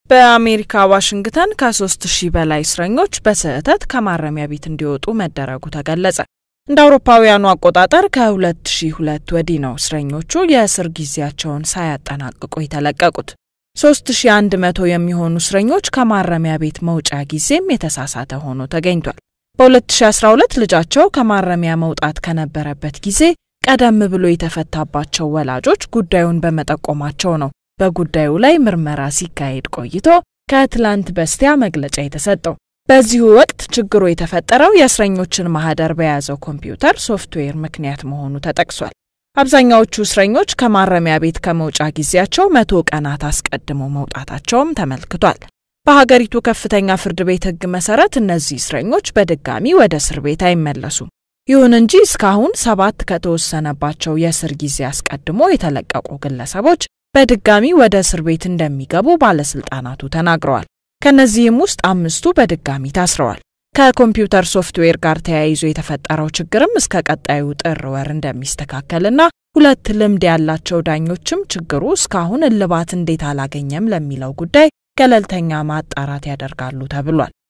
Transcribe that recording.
በአሜሪካ ዋሽንግተን ከሶስት ሺህ በላይ እስረኞች በስህተት ከማረሚያ ቤት እንዲወጡ መደረጉ ተገለጸ። እንደ አውሮፓውያኑ አቆጣጠር ከ2002 ወዲህ ነው እስረኞቹ የእስር ጊዜያቸውን ሳያጠናቅቁ የተለቀቁት። 3100 የሚሆኑ እስረኞች ከማረሚያ ቤት መውጫ ጊዜም የተሳሳተ ሆኖ ተገኝቷል። በ2012 ልጃቸው ከማረሚያ መውጣት ከነበረበት ጊዜ ቀደም ብሎ የተፈታባቸው ወላጆች ጉዳዩን በመጠቆማቸው ነው በጉዳዩ ላይ ምርመራ ሲካሄድ ቆይቶ ከትላንት በስቲያ መግለጫ የተሰጠው። በዚሁ ወቅት ችግሩ የተፈጠረው የእስረኞችን ማህደር በያዘው ኮምፒውተር ሶፍትዌር ምክንያት መሆኑ ተጠቅሷል። አብዛኛዎቹ እስረኞች ከማረሚያ ቤት ከመውጫ ጊዜያቸው መቶ ቀናት አስቀድመው መውጣታቸውም ተመልክቷል። በሀገሪቱ ከፍተኛ ፍርድ ቤት ሕግ መሰረት እነዚህ እስረኞች በድጋሚ ወደ እስር ቤት አይመለሱም። ይሁን እንጂ እስካሁን ሰባት ከተወሰነባቸው የእስር ጊዜ አስቀድሞ የተለቀቁ ግለሰቦች በድጋሚ ወደ እስር ቤት እንደሚገቡ ባለስልጣናቱ ተናግረዋል። ከነዚህም ውስጥ አምስቱ በድጋሚ ታስረዋል። ከኮምፒውተር ሶፍትዌር ጋር ተያይዞ የተፈጠረው ችግርም እስከ ቀጣዩ ጥር ወር እንደሚስተካከልና ሁለት ልምድ ያላቸው ዳኞችም ችግሩ እስካሁን እልባት እንዴት አላገኘም ለሚለው ጉዳይ ገለልተኛ ማጣራት ያደርጋሉ ተብሏል።